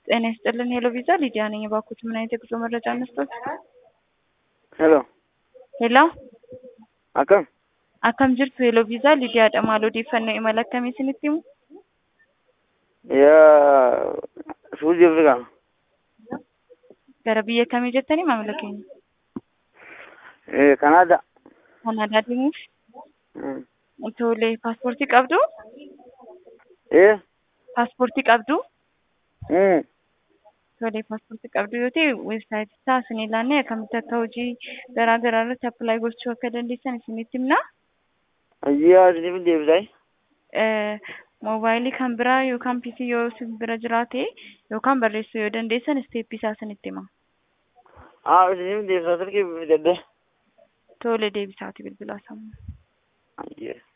ጤና ይስጥልን ሄሎ ቪዛ ሊዲያ ነኝ። እባክዎት ምን አይነት የጉዞ መረጃ እንስጦት? ሄሎ ሄሎ akkam akkam jirtu ሄሎ ቪዛ lidiyaadha maal odeeffannoo imala akkamii isinitti himu? yaa suudii afrikaa Gara biyya kamii jettanii maamila keenya? kanaadaa Kanaadaa deemuuf tole paaspoortii qabdu? ee Paaspoortii qabdu? Tole paaspoortii qabdu yoo ta'e weebsaayitii isaa isin ilaannee akkamitti akka hojii garaa garaa irratti appilaayi gochuu akka dandeessan isinitti himna. ayyaa isiniif deebisaay Moobaayilii kan biraa yookaan piisii yoo isin bira jiraate yookaan barreessuu yoo dandeessan isteeppii isaa isinitti hima. haa isiniif deebisaa silkii fidadde Tole deebisaati bilbilaa sammuu. ayyee